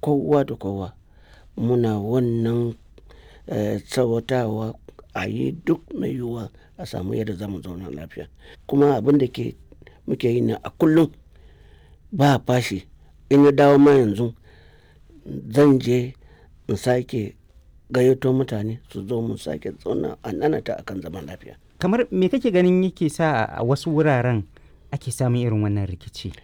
kowa da kowa muna wannan tsawatawa a yi duk mai yiwuwa a samu yadda za mu zauna lafiya kuma abin da ke muke yi ne a kullum ba fashi in ya dawo ma yanzu zan je in sake gayyato mutane su zo mu sake zauna a nanata akan zaman lafiya kamar me kake ganin yake sa a wasu wuraren ake samun irin wannan rikici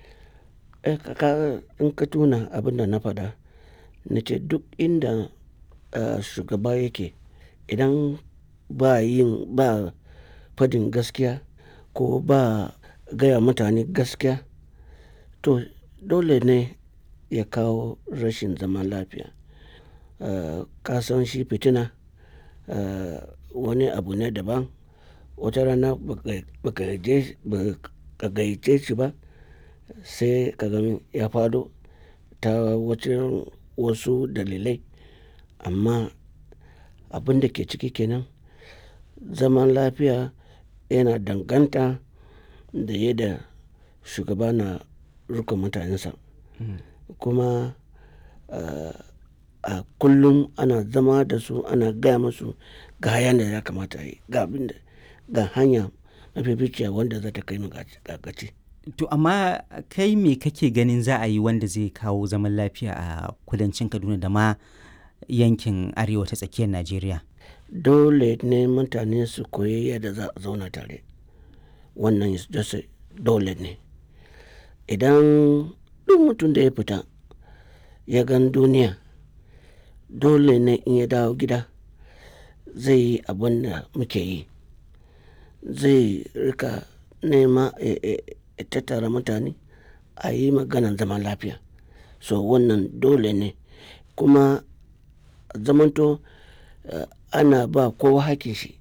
in ka tuna abin da na faɗa na ce duk inda shugaba yake idan ba yin ba fadin gaskiya ko ba gaya mutane gaskiya to dole ne ya kawo rashin zaman lafiya ka san shi fitina wani abu ne daban wata rana ba ka gayyace shi ba sai ka gani ya fado ta wasu dalilai amma abin da ke ciki kenan zaman lafiya yana danganta da yadda shugaba na rika mutanensa kuma a kullum ana zama da su ana gaya musu ga hayan da ya kamata yi ga abin da ga hanya mafificiya wanda za ta kai mu gaci to amma kai me kake ganin za a yi wanda zai kawo zaman lafiya a kudancin kaduna da ma yankin arewa ta tsakiyar najeriya dole ne mutane su koyi yadda za a zauna tare wannan dole ne idan duk mutum da ya fita ya gan duniya dole ne in ya dawo gida zai yi abin da muke yi zai rika nema ya tattara mutane a yi maganan zaman lafiya so wannan dole ne kuma zamanto uh, ana ba kowa hakin shi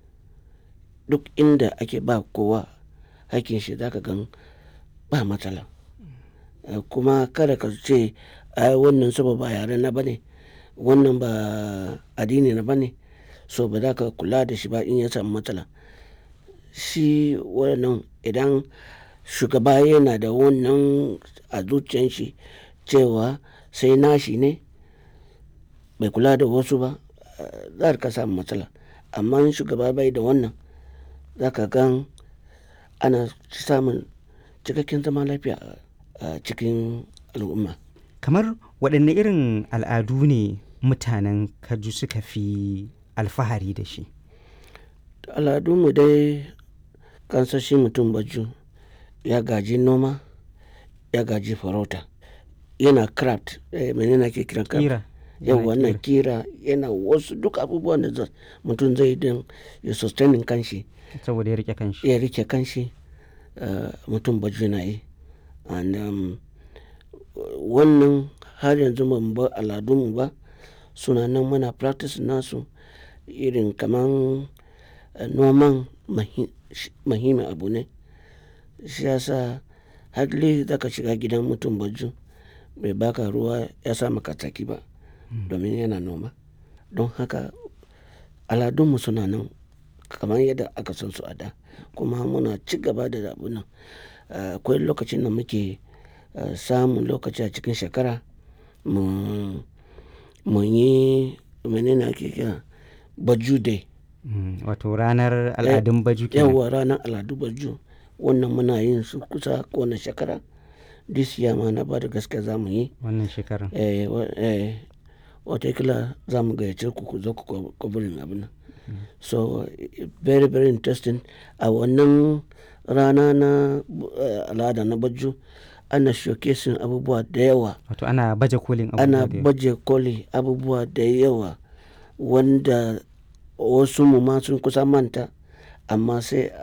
duk inda ake ba kowa hakin shi zaka gan ba matsala uh, kuma kada ka ce ai wannan saba ba yare na bane wannan ba addini na bane so ba za ka kula da shi ba in ya samu matsala shi wannan idan shugaba yana da wannan a zuciyan shi cewa sai nashi ne bai kula da wasu ba za ka samu matsala amma shugaba bai da wannan za ka gan ana samun cikakken zaman lafiya a cikin al'umma kamar waɗanne irin al'adu ne mutanen kaju suka fi alfahari da shi al'adunmu dai kansashi mutum baju ya gaji noma ya gaji farauta yana craft eh, menene ake kiran craft kira yau wannan kira yana wasu duk abubuwan da mutum zai don ya sustaining kanshi saboda ya rike kanshi ya rike kanshi uh, mutum baju na yi and um, wannan har yanzu ban bar al'adunmu ba suna nan muna practice nasu irin kaman uh, noman mahimmin abu ne shi yasa hadli zaka shiga gidan mutum baju bai baka ruwa ya sa maka tsaki ba domin yana noma don haka aladunmu suna nan kamar yadda aka san su a da kuma muna ci gaba da abu nan akwai lokacin da muke samun lokaci a cikin shekara mu yi menene ake kira baju day wato ranar al'adun baju kenan yawa ranar al'adu baju wannan muna yin su kusa kowane shekara this year ma na ba da gaske za mu yi wannan shekarar eh, eh, watakila za mu gayyace ku ku zo ku kwabirin abin nan so very very interesting a wannan rana na uh, al'ada na baju ana showcasing abubuwa da yawa wato ana baje kolin ana baje koli abubuwa da yawa wanda wasu mu ma sun kusa manta amma sai